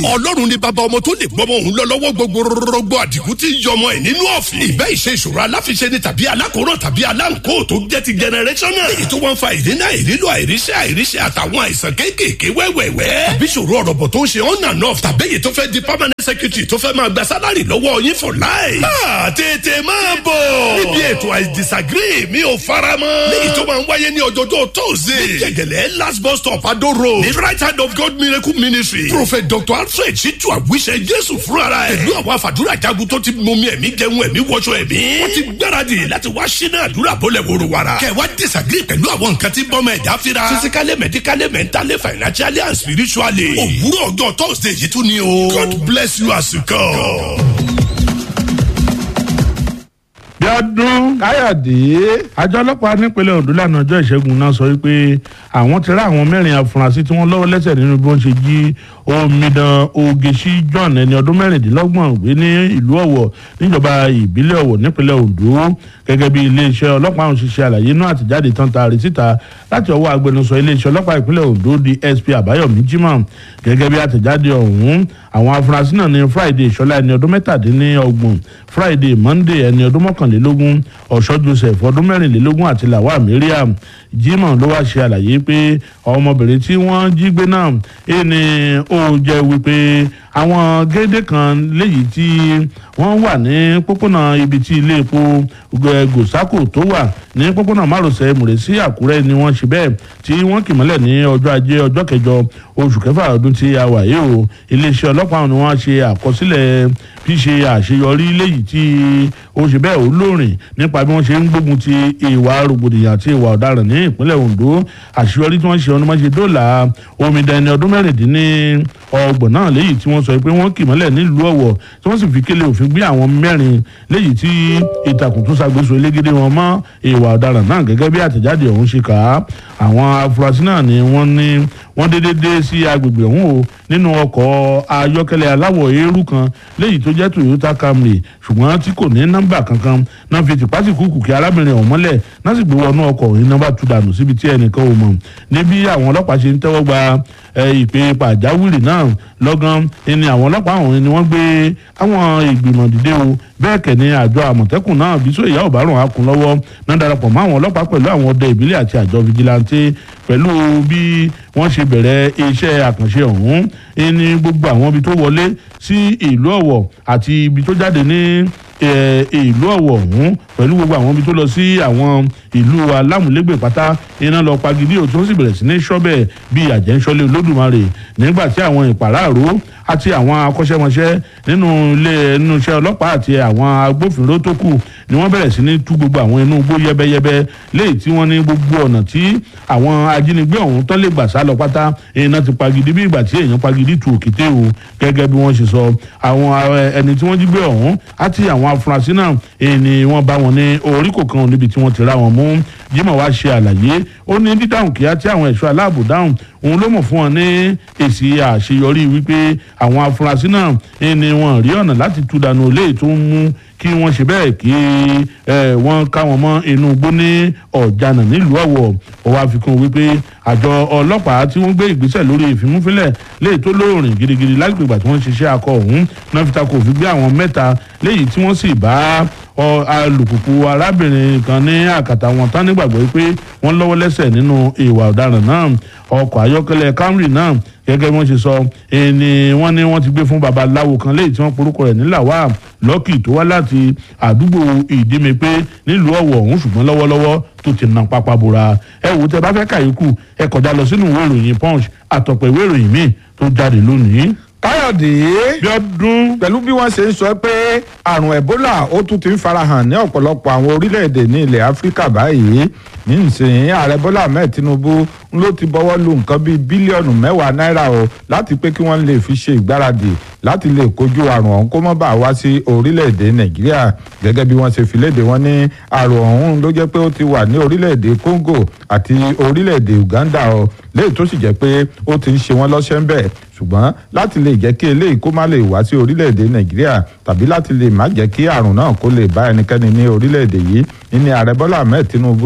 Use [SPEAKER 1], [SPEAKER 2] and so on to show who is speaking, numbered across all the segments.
[SPEAKER 1] ọlọ́run ni bàbá ọmọ tó lè gbọ́mọ òun lọ lọ́wọ́ gbogbo rọgbọ àdìgún tí ń yọmọ ẹ̀ nínú ọ̀fìn. ìbẹ́ ìṣe ìṣòro aláfiṣe ni tàbí alákòóràn tàbí aláǹkó tó jẹ́ ti generational. èyí tó wọ́n fa ìdínà ìrílò àìríṣẹ́ àìríṣẹ́ àtàwọn àìsàn kéékèèké wẹ́wẹ́wẹ́. àbí ìṣòro ọ̀rọ̀ tó ń ṣe on and off tàbí èyí tó fẹ́ di permanent secretary tó fẹ́ máa gba sálárì lọ́wọ́ yín for life. máa tètè máa bọ̀. níbi ètò I disagree mi ò fara mọ́. léyìí tó máa ń wáyé ní ọjọ́jọ́ tóòzè. ní jẹ̀gẹ̀lẹ̀ last bus stop Ado road. ní right hand of God miracle ministry. prophet dr alfred ṣíjú àwíṣẹ jésù fúnra ẹ̀. pẹ̀lú àwọn àfàdúrà jagun tó ti mọmi ẹ̀mí jẹun ẹ̀mí wọṣọ ẹ̀mí. wọ́n ti gbáradì láti wá ṣínà àdúrà bọ́lẹ̀ wòrò wàrà. kẹ̀ wá disagree pẹ̀lú àwọn nǹkan tí bọ́mọ ẹ̀dá fira. physically medically mentally financially and spiritually. òwúrọ̀ ọjọ́ thursday yìí tún ni o. God bless you as you come.
[SPEAKER 2] bíọ́dún káyọ̀dé àjọ ọlọ́pàá nípínlẹ̀ ondo lánàá ọjọ́ ìṣẹ́gun náà sọ wípé àwọn ti rá àwọn mẹ́rin afurasí tí wọ́n lọ́wọ́ lẹ́sẹ̀ nínú bí wọ́n ṣe jí omidan ogeṣí john ẹni ọdún mẹ́rìndínlọ́gbọ̀n gbé ní ìlú ọ̀wọ̀ níjọba ìbílẹ̀ ọ̀wọ̀ nípínlẹ̀ ondo gẹ́gẹ́ bí iléeṣẹ́ ọlọ́pàá ọ̀hún ṣe ṣe àlàyé náà àtìjáde tán taari síta láti ọwọ́ agbẹnusọ iléeṣẹ́ ọlọ́pàá ìpínlẹ̀ ondo dsp àbáyọ̀mí jimoh gẹ́gẹ́ bí àtẹ̀jáde ọ̀hún àwọn afurasí náà ní friday ìṣọ́lá ẹni ọdún mẹ́tàdínlọ́gbọ̀n friday monday ẹni ọdún mọ́kànlélógún ọ̀ṣọ́ joseph ọdún mẹ́rìnlélógún àti lawal mariam jimoh ló wá ṣe àlàyé pé ọmọbìnrin tí wọ́n jí gbé náà ẹni ó jẹ́ wípé àwọn gédé kan léyìí tí wọ́n wà ní pópónà ibi tí ilé epo gòsákò tó wà ní pópónà márosẹ̀ mùrẹ́sí àkúrẹ́ ni wọ́n ṣe bẹ́ẹ̀ tí wọ́n kì mọ́lẹ̀ ní ọjọ́ ajé ọjọ́ kẹjọ oṣù kẹfà ọdún tí a wà yìí o iléeṣẹ́ ọlọ́pàá ni wọ́n ṣe àkọsílẹ̀ ṣíṣe àṣeyọrí léyìí tí ó ṣe bẹ́ẹ̀ ó lóòrìn nípa bí wọ́n ṣe ń gbógun ti ìwà rògbòdìyàn àti ìwà ọ̀daràn ní ìpínlẹ̀ ondo àṣeyọrí tí wọ́n ṣe ọdún mọ́ṣe dọ́là omidan ọdún mẹ́rìndínní ọgbọ̀n náà léyìí tí wọ́n sọ pé wọ́n kì mọ́lẹ̀ nílùú ọ̀wọ̀ tí wọ́n sì fi kélé òfin gbé àwọn mẹ́rin léyìí tí ìtàkùn tó ṣàgbéso elégédé wọn mọ́ ìwà ọ̀daràn náà gẹ́gẹ́ bí àtẹ̀jáde ọ̀hún ṣe kà á àwọn afurasí náà ni wọ́n ní wọ́n dédé dé sí agbègbè ọ̀hún o nínú ọkọ̀ ayọ́kẹ́lẹ́ aláwọ̀ eérú kan léyìí tó jẹ́ toyota camry ṣùgbọ́n tí kò ní nọ́mbà kankan náà fi tìpátìkúùkù kí arábìnrin ọ̀hún mọ́lẹ̀ náà sì gbé wọnú ọkọ̀ òyìn nọ́mbà tú dànù síbi tí ẹnìkan ò mọ̀ níbi àwọn ọlọ́pàá ṣe ń tẹ́wọ́ gba ìpè pàjáwìrì náà lọ́gán ni àwọn ọlọ́pàá ọ̀hún ni wọ́n gbé àwọn ìgbìmọ̀ dìde o bẹ́ẹ̀ kẹ̀ ni àjọ àmọ̀tẹ́kùn náà bí sóyè ìyá ọ̀bárùn akun lọ́wọ́ náà darapọ̀ mọ́ àwọn ọlọ́pàá pẹ̀lú àwọn ọdẹ ìbílẹ̀ àti àjọ fìjìláńtì pẹ̀lú bí wọ́n ṣe bẹ̀rẹ̀ iṣẹ́ àkànṣe ọ̀hún ní gbogbo àwọn ibi tó wọlé sí ìlú ọ̀wọ̀ àti ibi tó jáde ní ìlú ọ̀wọ̀ ọ̀hún pẹ̀lú gbogbo àwọn ibi tó lọ sí àwọn ìlú alámúlégbè pátá iná lọ pagidí òtún ó sì bẹ̀rẹ̀ sí ní ṣọ́bẹ̀ bíi àjẹ́ńṣọ́lé olódùmarè nígbà tí àwọn ìpàráàró àti àwọn akọ́ṣẹ́mọṣẹ́ nínú ilé nínú iṣẹ́ ọlọ́pàá àti àwọn agbófinró tó kù ni wọ́n bẹ̀rẹ̀ sí ní tú gbogbo àwọn inú igbó yẹ́bẹ́yẹ́bẹ́ léyìí tí wọ́n ní gbogbo ọ̀nà tí àwọn ajínigbé ọ̀hún tán lè gbà sá lọ pátá iná ti pagidi bí ìgbà tí èèyàn pagidi tu òkété o gẹ́gẹ́ bí wọ́n ṣe sọ àwọn ẹni tí wọ́n jí gbé ọ̀hún àti àwọn afurasí náà ni wọ́n bá wọn ní orí kò kan níbi tí wọ́n ti rá wọn mú Jimoh wá ṣe àlàyé ó ní dídáhùn kíá tí àwọn ẹ̀ṣọ́ aláàbò dáhùn òun ló mọ̀ fún wọn ní èsì àṣeyọrí wípé àwọn afurasí náà ni wọ́n rí ọ̀nà láti tú dànù léè tó ń mú kí wọ́n ṣe bẹ́ẹ̀ kí wọ́n ká wọn mọ́ inú igbó ní ọ̀jànà nílùú ọ̀wọ̀ ọwọ́ àfikún wípé àjọ ọlọ́pàá tí wọ́n gbé ìgbésẹ̀ lórí ìfimúfínlẹ̀ léyìí tó lóòrìn gidigidi lágbègbè ìgbà tí wọ́n ṣiṣẹ́ akọ ọ̀hún náà fi ta kò fi gbé àwọn mẹ́ta léyìí tí wọ́n sì bá alùpùpù arábìnrin kan ní àkàtà wọn tán nígbàgbọ́ pé wọ́n lọ́wọ́ lẹ́sẹ̀ nínú ìwà ọ̀daràn náà ọkọ̀ ayọ́kẹ́lẹ́ Camry náà gẹ́gẹ́ bí wọ́n ṣe sọ ẹni wọ́n ní wọ́n ti gbé fún babaláwo kan léyìí tí wọ́n porúkọ rẹ̀ ní làwà lọ́kì tó wá láti àdúgbò ìdímepé nílùú ọ̀wọ̀ ọ̀hún ṣùgbọ́n lọ́wọ́lọ́wọ́ tó ti na pápá bora ẹ wò tẹ bá fẹ́ kàyékù ẹ kọjá lọ sínú ìwé ìròyìn punch àtọ̀pọ̀ ìwé ìròyìn míì tó jáde lónìí.
[SPEAKER 3] káyọ̀dé
[SPEAKER 2] bíọ́dún
[SPEAKER 3] pẹ̀lú bí wọ́n ṣe ń sọ pé àrùn ebola ó tún ti ń farahàn ní ọ̀pọ̀lọpọ̀ àwọn orílẹ̀-èdè ní ilẹ̀ áfíríkà báyìí ní ìsìn ààrẹ bọ́lá ahmed tinubu ló ti bọ́wọ́ lu nǹkan bíi bílíọ̀nù mẹ́wàá náírà o láti pé kí wọ́n lè fi ṣe ìgbáradì láti lè kojú àrùn ọ̀hún kó má bàa wá sí orílẹ̀-èdè nàìjíríà gẹ́gẹ́ bí wọ́n ṣe fi léde wọn ní àrùn ọ̀hún ló jẹ́ pé ó ti wà ní orílẹ̀-èdè congo àti orílẹ̀-èdè uganda o léyìí tó sì jẹ́ pé ó ti ń ṣe wọ́n lọ́ṣẹ́ ń bẹ̀ ṣùgbọ́n láti lè jẹ́ kí eléyìí kó má lè wá sí orílẹ̀-èdè nàìjíríà tàbí láti lè má jẹ́ kí àrùn náà kó lè bá ẹnikẹ́ni ní orílẹ̀-èdè yìí ní ààrẹ bọ́lá ahmed tinubu wá sọ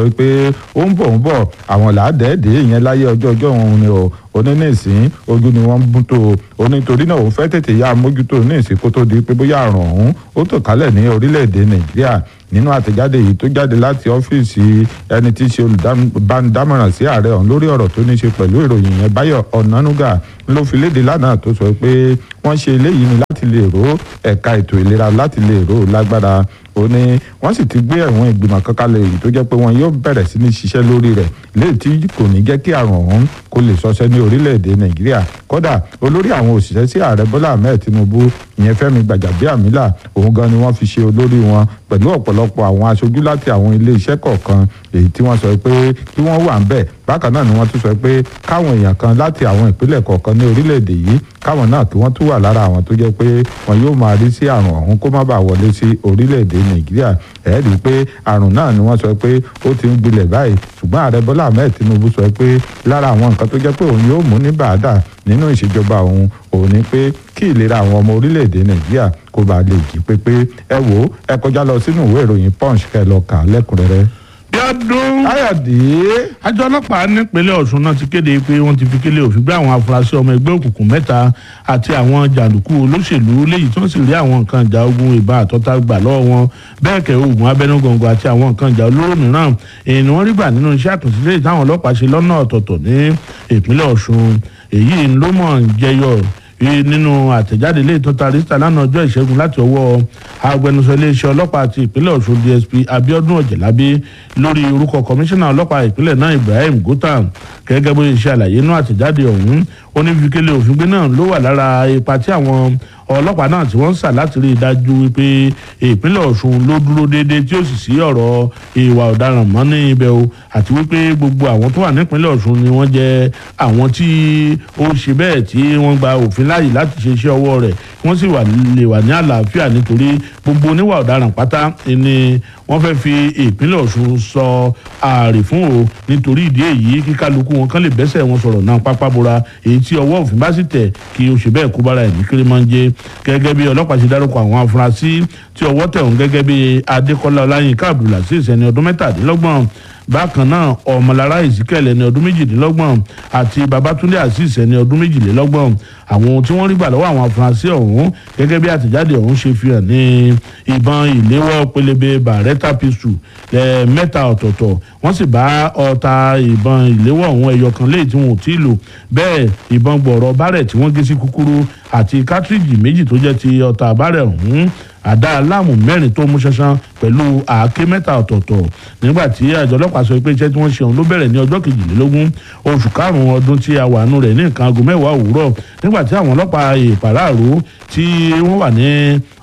[SPEAKER 3] pé ó ń bọ̀ ń bọ̀ àwọn làádẹ́ẹ̀dẹ́ ìyẹn láyé ọjọ́ ọjọ́ òun ni o onínísìn ojú ni wọ́n ń bú tó o nítorí náà òun fẹ́ tètè yá mójútó nísìn kó tó di pé bóyá àrùn ọ̀hún ó tàn kálẹ̀ ní orílẹ̀-èdè nàìjíríà nínú àtẹ̀jáde yìí tó jáde láti ọ́fíìsì ẹni tí í ṣe olùdámọ̀ràn sí ààrẹ ọ̀hún lórí ọ̀rọ̀ tó ní ṣe pẹ̀lú ìròyìn yẹn báyọ̀ ọ̀nánúgà ló fi léde lánàá tó sọ pé wọ́n ṣe eléyìí ni láti lè ró ẹ̀ka ètò ìlera láti lè ró lágbára ó ní wọ́n sì ti gbé ẹ̀wọ̀n ìgbìmọ̀ kan kalẹ̀ èyí tó jẹ́ pé wọn yóò bẹ̀rẹ̀ sí ní ṣiṣẹ́ lórí rẹ̀ léyìí tí kò ní jẹ́ kí àrùn ọ̀hún kó lè ṣọṣẹ́ ní orílẹ̀-èdè nàìjíríà kódà olórí àwọn òṣìṣẹ́ sí ààrẹ bọ́lá ahmed tinubu ìyẹn fẹ́mi gbàjàbíàmílà òun gan ni wọ́n fi ṣe olórí wọn pẹ̀lú ọ̀pọ̀lọpọ̀ àwọn aṣojú láti àwọn ilé iṣẹ́ kọ̀ọ̀kan èyí tí wọ́n sọ pé kí wọ́n wà ń bẹ̀ bákan náà ni wọ́n tún sọ pé káwọn èèyàn kan láti àwọn ìpínlẹ̀ kọ̀ọ̀kan ní orílẹ̀-èdè yìí káwọn náà kí wọ́n tún wà lára àwọn tó jẹ́ pé wọn yóò máa rí sí àrùn ọ̀hún kó má bàa wọlé sí orílẹ̀-èdè nàìjíríà ẹ̀ rí i pé àrùn náà ni wọ́n sọ pé ó ti ń gbilẹ̀ báyìí ṣùgbọ́n ààrẹ bọ́lá ahmed tinubu sọ pé lára àwọn nǹkan tó jẹ́ pé òun yóò mú ní bàádà nínú ìṣèjọba òun òun ni pé kí ìlera àwọn ọmọ orílẹ̀-èdè nàìjíríà kó bàa lè jí pépé ẹ wò ó ẹ kọjá lọ sínú ìwé ìròyìn punch kẹ́ lọ kà á lẹ́kùnrẹ́rẹ́.
[SPEAKER 2] bíọ́dún
[SPEAKER 3] káyọ̀dé
[SPEAKER 2] àjọ ọlọ́pàá nípínlẹ̀ ọ̀ṣun náà ti kéde pé wọ́n ti fi kélé òfin gbé àwọn afurasí ọmọ ẹgbẹ́ òkùnkùn mẹ́ta àti àwọn jàǹdùkú olóṣèlú léyìí tí wọ́n sì rí àwọn nǹkan ìjà ogun ìbá àtọ́ta gbà lọ́wọ́ wọn bẹ́ẹ̀ kẹ́ oògùn abẹ́nugọ̀ngọ̀ àti àwọn nǹkan ìjà olóró mìíràn èyí ni wọ́n rí gbà nínú iṣẹ́ àtúnṣe táwọn ọlọ́pàá ṣe lọ́nà ọ̀tọ̀ọ̀tọ̀ ní ìpínlẹ̀ ọ̀ṣun èyí ló mọ̀ ń jẹyọ nínú àtẹ̀jáde ilé ìtọ́ta rísítà lánàá ọjọ́ ìṣẹ́gun láti ọwọ́ agbẹnusọ iléeṣẹ́ ọlọ́pàá àti ìpínlẹ̀ ọ̀ṣun dsp abiodun ọ̀jẹ̀lábí lórí orúkọ kọmíṣánná ọlọ́pàá ìpínlẹ̀ náà ibrahim gota gẹ́gẹ́ bó ṣe àlàyé inú àtẹ̀jáde ọ̀hún ó ní fikele òfin gbé náà ló wà lára ipa tí àwọn ọlọ́pàá náà tí wọ́n ń sà láti rí i dájú wípé ìpínlẹ̀ ọ̀ṣun ló dúró déédéé tí ó sì sí ọ̀rọ̀ ìwà ọ̀daràn mọ́ ní ibẹ̀ o àti wípé gbogbo àwọn tó wà nípínlẹ̀ ọ̀ṣun ni wọ́n jẹ́ àwọn tí ó ṣe bẹ́ẹ̀ tí wọ́n gba òfin láàyè láti ṣe iṣẹ́ ọwọ́ rẹ̀ wọ́n sì wà lè wà ní àlàáfíà nítorí gbogbo oníwà ọ̀daràn pátá ni wọ́n fẹ́ fi ìpínlẹ̀ ọ̀ṣun sọ ààrẹ fún o nítorí ìdí èyí kí kálukú wọn kán lè bẹ́sẹ̀ wọn sọ̀rọ̀ náà pápá bora èyí tí ọwọ́ òfin bá sì tẹ̀ kí o ṣe bẹ́ẹ̀ kó bára ẹ̀mí kiri máa ń jẹ gẹ́gẹ́ bí ọlọ́pàá ṣe dárúkọ àwọn afurasí tí ọwọ́ tẹ̀ wọ́n gẹ́gẹ́ bí adékọ́lá ọláyínká abdulaziz ẹni ọdún mẹ́tàdínlọ́gbọ̀n bákan náà ọmọlára ezekiel ẹni ọdún méjìdínlọ́gbọ̀n àti babatunde azeez ẹni ọdún méjìlélọ́gbọ̀n àwọn ohun tí wọ́n rí gbà lọ́wọ́ àwọn afurasí ọ̀hún gẹ́gẹ́ bí àtẹ̀jáde ọ̀hún ṣe fi hàn ní ìbọn ìléwọ́ pélébé bàrẹ́tà pistol mẹ́ta ọ̀tọ̀ọ̀tọ̀ wọ́n sì bá ọta ìbọn ìléwọ́ ọ̀hún ẹyọ kan léyìí tí wọn ò tí ì lò bẹ́ẹ̀ ìbọn gbọ̀rọ̀ bárẹ̀ tí wọ́n gé sí kúkúrú àti kátríjì méjì tó jẹ́ ti ọta bárẹ̀ ọ̀hún àdá aláàmù mẹ́rin tó mú ṣánṣán pẹ̀lú àáké mẹ́ta ọ̀tọ̀ọ̀tọ̀ nígbà tí àjọ ọlọ́pàá sọ pé iṣẹ́ tí wọ́n ṣe ọ̀hún ló bẹ̀rẹ̀ ní ọjọ́ kejìlélógún oṣù karùn-ún ọdún tí a wà nù rẹ̀ ní nǹkan aago mẹ́wàá òwúrọ̀ nígbà tí àwọn ọlọ́pàá ìpàráàró tí wọ́n wà ní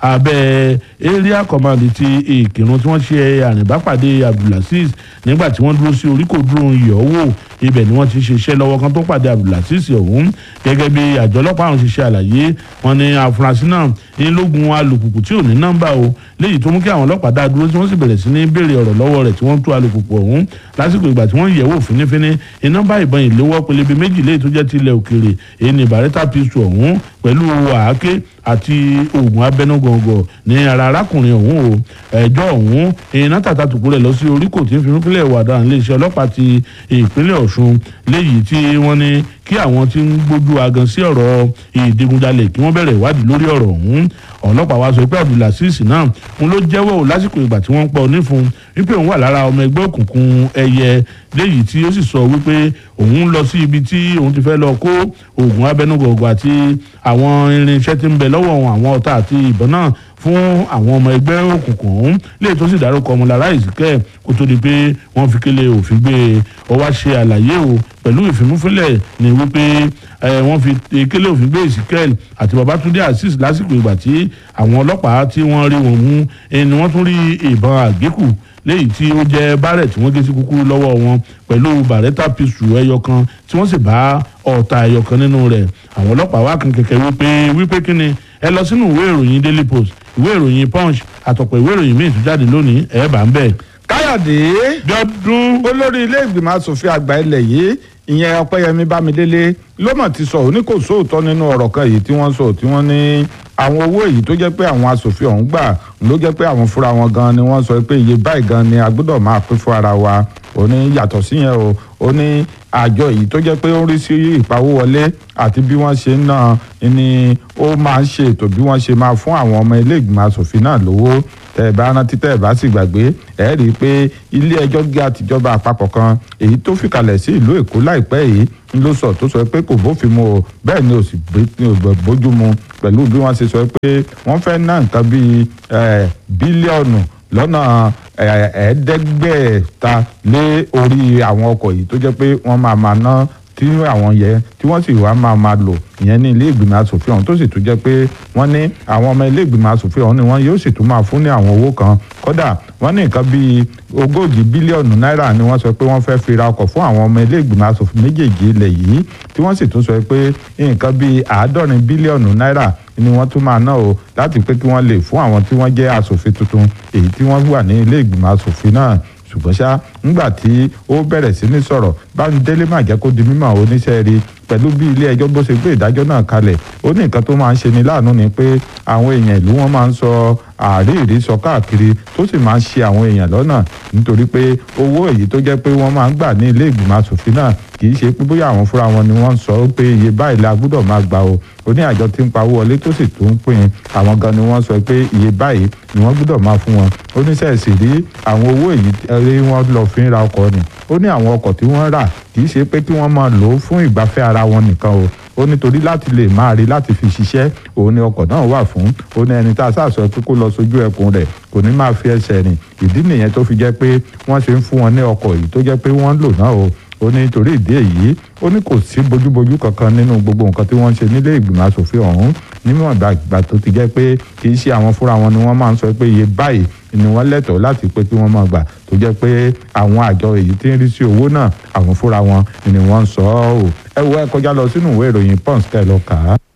[SPEAKER 2] abẹ́ area command ti ìkírun tí wọ́n ṣe àrìnbápàdé abdulaziz nígbà tí wọ́n dúró sí oríkò dúró ìyọ̀wò ibẹ̀ ni wọ́n ti ṣiṣẹ́ lọ́wọ́ kan tó pàdé abdulaziz ọ̀hún gẹ́gẹ́ bí àjọ ọlọ́pàá àwọn ṣiṣẹ́ àlàyé wọn ni àfúrásì náà ní lógun alùpùpù tí ò ní nọ́mbà o léyìí tó mú kí àwọn ọlọ́pàá dá dúró tí wọ́n sì bẹ̀rẹ̀ sí ní béèrè ọ̀rọ̀ lọ́wọ́ rẹ̀ tí wọ́n tú alùpùpù ọ̀hún lásìkò ìgbà tí wọ́n yẹ̀wò fínífíní nọ́mbà ìbọn ìléwọ́ pélébé méjì léyìí tó jẹ́ ti ilẹ̀ òkèèrè èyí ni bàrẹ́tà pistol ọ̀hún pẹ̀lú àáké àti oògùn abẹnugọ̀ngọ̀ ní ara arákùnrin ọ̀hún o ẹjọ́ ọ̀hún iná tàtà tùkú rẹ̀ lọ sí oríkò tí ń fi fúnpínlẹ̀ ìwàdàn iléeṣẹ́ ọlọ́pàá ti ìpínlẹ̀ ọ̀ṣun léyìí tí wọ́n ní kí àwọn tí ń gbójú agan sí ọ̀rọ̀ ìdigunjalè kí wọ́n bẹ̀rẹ̀ ìwádìí lórí ọ̀rọ̀ ọ̀hún ọlọ́pàá wa sọ pé abdulaziz náà ń ló jẹ́wọ́ o lásìkò ìgbà tí wọ́n ń pọ̀ nífun wípé òun wà lára ọmọ ẹgbẹ́ òkùnkùn ẹyẹ léyìí tí ó sì sọ wípé òun lọ sí ibi tí òun ti fẹ́ lọ kó oògùn abẹnugọ̀gọ̀ àti àwọn irinṣẹ́ tí ń bẹ lọ́wọ́ àwọn ọ̀tá àti ìbọn náà fún àwọn ọmọ ẹgbẹ́ òkùnkùn ọ̀hún lè tó sì dárúkọ ọmọlára ìsìkẹ́ kó tó di pé wọ́n fi kélé òfin gbé e ọ wá ṣe àlàyé o pẹ̀lú ìfimúfilẹ̀ ní wípé wọ́n fi kélé òfin gbé ìsìkẹ́ àti babatunde azeez lásìkò ìgbà tí àwọn ọlọ́pàá tí wọ́n rí wọn mú ẹni wọ́n tún rí ìbọn àgékù léyìí tí ó jẹ́ bárẹ̀ tí wọ́n gé sí kúkúrú lọ́wọ́ wọn pẹ̀lú bàrẹ́tà pisu ẹyọ kan tí wọ́n sì bá ọ̀tá ẹyọ kan nínú rẹ̀ àwọn ọlọ́pàá wá kan kẹ̀kẹ́ wípé wípé kí ni ẹ lọ sínú ìwé ìròyìn daily post ìwé ìròyìn punch àtọ̀pọ̀ ìwé ìròyìn míì tó jáde lónìí ẹ̀ bá ń bẹ̀.
[SPEAKER 3] káyọ̀dé
[SPEAKER 2] dọ́dún
[SPEAKER 3] olórí ilé ìgbìmọ̀ asòfin àgbà ilẹ̀ yìí ìyẹn ọpẹ́yẹmí bámidélé ló mọ̀ ti sọ òní kò sóòótọ́ nínú ọ̀rọ̀ kan yìí tí wọ́n sọ tí wọ́n ní àwọn owó èyí tó jẹ́ pé àwọn asòfin ọ̀hún gbà ló jẹ́ pé àwọn fúnra wọn gan ni wọ́n sọ pé iye báyìí gan ni a gbọ́dọ̀ máa pín fún ara wa ó ní yàtọ̀ síyẹn o ó ní àjọ yìí tó jẹ́ pé ó ń rí sí ìpawówọlé àti bí wọ́n ṣe ń ná ni ó máa ń ṣe ètò bí wọ́n ṣe máa fún àwọn ọmọ ilé ìgbìmọ̀ asòfin náà lówó tẹ́ ẹ bá rántí tẹ́ ẹ bá sì gbàgbé ẹ rí i pé ilé ẹjọ́ gíga tìjọba àpapọ̀ kan èyí tó fìkàlẹ̀ sí ìlú èkó láìpẹ́ yìí ń ló sọ tó sọ pé kò bófin mu o bẹ́ẹ̀ ni ò sì bójú mu pẹ̀lú bí wọ́n ṣe sọ pé wọ́n fẹ́ ná nǹkan bíi bílíọ̀nù lọ́nà ẹ̀ẹ́dẹ́gbẹ̀ta lé orí àwọn ọkọ̀ yìí tó jẹ́ pé wọ́n máa máa ná tí àwọn yẹn tí wọ́n sì wá máa máa lò ìyẹn ní ilé ìgbìmọ̀ asòfin ọ̀hún tó sì tún jẹ́ pé wọ́n ní àwọn ọmọ ilé ìgbìmọ̀ asòfin ọ̀hún ni wọ́n yóò sì tún máa fún ní àwọn owó kan kódà wọ́n ní nǹkan bíi ogójì bílíọ̀nù náírà ni wọ́n sọ pé wọ́n fẹ́ fi ra ọkọ̀ fún àwọn ọmọ ilé ìgbìmọ̀ asòfin méjèèjì ilẹ̀ yìí tí wọ́n sì tún sọ pé nǹkan bíi àádọ́rin bílíọ̀nù náírà ni wọ́n tún máa ná o láti pé kí wọ́n lè fún àwọn tí wọ́n jẹ́ asòfin tuntun èyí tí wọ́n wà ní ilé ìgbìmọ̀ asòfin náà ṣùgbọ́n ṣá ńgbà tí ó bẹ̀rẹ̀ sí ní sọ̀rọ̀ Bámidélé má jẹ́ kó di mímọ̀ oníṣẹ́ rí pẹ̀lú bí ilé ẹjọ́ bó ṣe gbé ìdájọ́ náà kalẹ̀ ó ní nǹkan tó máa ń ṣe ni láàánú ni pé àwọn èèyàn ìlú wọn máa ń sọ àríìrí sọ káàkiri tó sì máa ń ṣe àwọn èèyàn lọ́nà nítorí pé owó èyí tó jẹ́ pé wọ́n máa ń gbà ní ilé ìgbìmọ̀ asòfin náà kì í ṣe pé bóyá àwọn fúnra wọn ni wọ́n ń sọ pé iye báyìí la gbúdọ̀ máa gbà o ó ní àjọ tí ń pawó wọlé tó sì tún ń pín àwọn gan ni wọ́n sọ pé iye báyìí ni wọ́n gbúdọ̀ máa fún wọn ó ní sẹ́ẹ̀sì rí àwọn owó èyí tí wọ́n lọ fi ń ra ọkọ̀ ni ó ní àwọn ọkọ̀ tí wọ́n rà kì í ṣe pé kí wọ́n máa lò ó fún ìgbafẹ́ ara wọn nìkan o ó nítorí láti lè máa rí láti fi ṣiṣẹ́ òun ni ọkọ̀ náà wà fún ó ní ẹni tá a sàṣọ pé kó lọ sójú ẹkùn rẹ̀ kò ní máa fi ẹsẹ̀ rìn ìdí nìyẹn tó fi jẹ́ pé wọ́n ṣe ń fún wọn ní ọkọ̀ yìí tó jẹ́ pé wọ́n ń lò náà o ó ní torí ìdí èyí ó ní kò sí bójúbójú kankan nínú gbogbo nǹkan tí wọ́n ń ṣe nílé ìgbìmọ̀ asòfin ọ̀hún níwọ̀n ìgbà tó ti jẹ́ pé kì í ṣe àwọn fúnra wọn ni wọ́n máa ń sọ pé iye báyìí ni wọ́n lẹ́tọ̀ọ́ láti pé kí wọ́n máa gbà tó jẹ́ pé àwọn àjọ èyí tí ń rí sí owó náà àwọn fúnra wọn ni wọ́n ń sọ ọ́ o ẹ wo ẹ kọjá lọ sínú ìwé ìròyìn pons kẹ́ ẹ lọ kà á.